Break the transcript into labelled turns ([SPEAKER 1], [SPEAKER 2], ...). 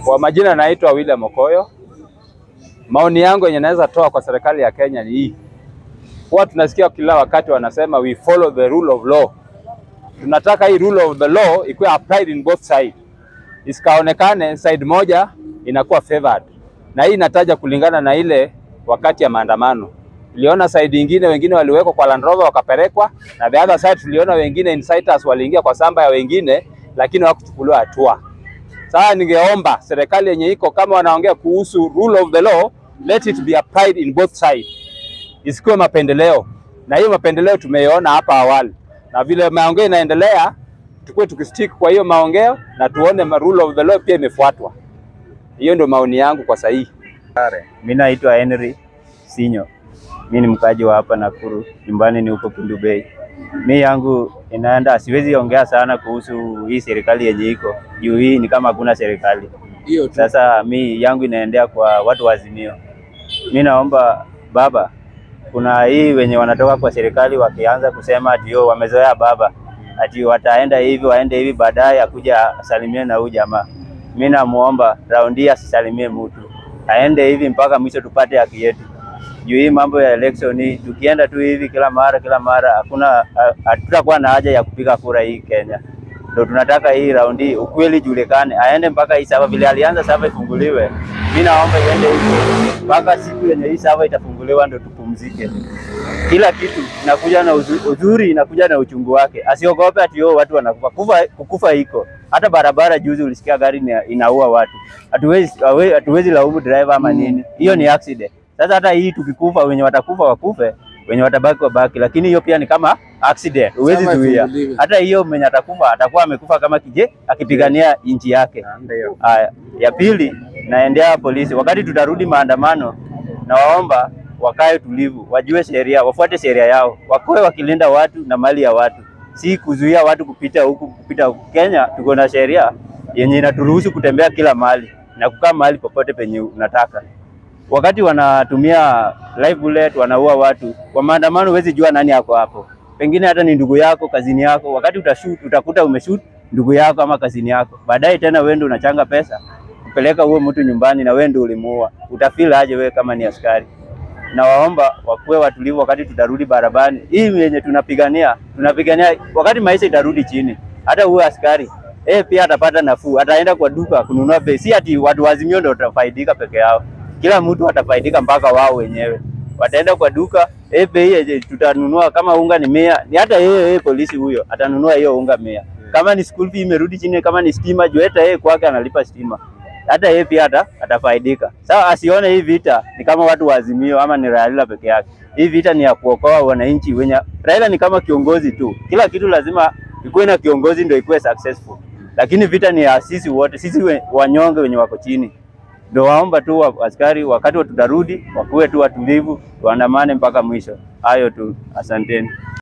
[SPEAKER 1] Kwa majina naitwa William Okoyo. Maoni yangu yenye naweza toa kwa serikali ya Kenya ni hii. Huwa tunasikia kila wakati wanasema we follow the rule of law. Tunataka hii rule of the law ikuwe applied in both side. Isikaonekane side moja inakuwa favored. Na hii inataja kulingana na ile wakati ya maandamano. Tuliona side ingine wengine waliwekwa kwa Land Rover wakapelekwa, na the other side tuliona wengine inciters waliingia kwa samba ya wengine, lakini hawakuchukuliwa hatua. Sasa ningeomba serikali yenye iko kama wanaongea kuhusu rule of the law, let it be applied in both sides, isikuwe mapendeleo. Na hiyo mapendeleo tumeiona hapa awali, na vile maongeo inaendelea, tukue tukistick kwa hiyo maongeo na tuone ma rule of the law pia imefuatwa. Hiyo ndio maoni yangu kwa sahihi.
[SPEAKER 2] Mi naitwa Henry Sinyo, mi ni mkaji wa hapa Nakuru, nyumbani ni huko Kindu Bay. Mi yangu inaenda, siwezi ongea sana kuhusu hii serikali yenye iko juu, hii ni kama hakuna serikali.
[SPEAKER 1] Hiyo tu.
[SPEAKER 2] Sasa mi yangu inaendea kwa watu wa Azimio. Mi naomba baba, kuna hii wenye wanatoka kwa serikali wakianza kusema ati yo wamezoea baba, ati wataenda hivi waende hivi, baadaye akuja asalimie na huyu jamaa. Mi namuomba raundi hii asisalimie mtu, aende hivi mpaka mwisho tupate haki yetu. Juu hii mambo ya election hii, tukienda tu hivi kila mara kila mara, hakuna hatutakuwa na haja ya kupiga kura hii Kenya. Ndio tunataka hii raundi ukweli julikane, aende mpaka hii sava vile alianza sava ifunguliwe. Mi naomba iende hivi mpaka siku yenye hii sava itafunguliwa, ndio tupumzike. Kila kitu inakuja na uzu- uzuri, inakuja na uchungu wake. Asiogope ati yo watu wanakufa. Kufa, kukufa iko hata barabara. Juzi ulisikia gari ina- inaua watu, hatuwezi hawe- hatuwezi laumu driver ama nini, hiyo ni accident. Sasa hata hii tukikufa, wenye watakufa wakufe, wenye watabaki wabaki, lakini hiyo pia ni kama accident, huwezi
[SPEAKER 3] Sava
[SPEAKER 2] zuia.
[SPEAKER 3] ifunguliwe.
[SPEAKER 2] Hata hiyo mwenye atakufa atakuwa amekufa kama kije akipigania nchi yake. Haya, ya pili naendea polisi, wakati tutarudi maandamano, nawaomba wakae tulivu, wajue sheria, wafuate sheria yao, wakoe wakilinda watu na mali ya watu, si kuzuia watu kupita huku kupita huku. Kenya tuko na sheria yenye inaturuhusu kutembea kila mahali na kukaa mahali popote penye unataka. Wakati wanatumia live bullet wanaua watu kwa maandamano, huwezi jua nani yako hapo, pengine hata ni ndugu yako, kazini yako. Wakati utashoot utakuta umeshoot ndugu yako ama kazini yako, baadaye tena wewe ndio unachanga pesa kupeleka huo mtu nyumbani na wewe ndio ulimuua, utafeel aje wewe kama ni askari? Na waomba wakuwe watulivu wakati tutarudi barabarani. Hii yenye tunapigania tunapigania wakati maisha itarudi chini, hata huyo askari eh pia atapata nafuu, ataenda kwa duka kununua bei, si ati watu wa Azimio ndio watafaidika peke yao, kila mtu atafaidika mpaka wao wenyewe wataenda kwa duka eh, bei yenye tutanunua kama unga ni mia, ni hata yeye yeye polisi huyo atanunua hiyo unga mia. Kama ni school fee imerudi chini, kama ni stima juu hata yeye kwake analipa stima, hata yeye pia ata, atafaidika. Sawa, asione hii vita ni kama watu wa Azimio ama ni Raila peke yake. Hii vita ni ya kuokoa wananchi wenye. Raila ni kama kiongozi tu, kila kitu lazima ikuwe na kiongozi ndio ikuwe successful, lakini vita ni ya sisi wote, sisi we, wanyonge wenye wako chini. Ndio waomba tu wa, askari wakati wa tutarudi wakuwe tu watulivu, tuandamane mpaka mwisho. Hayo tu, asanteni.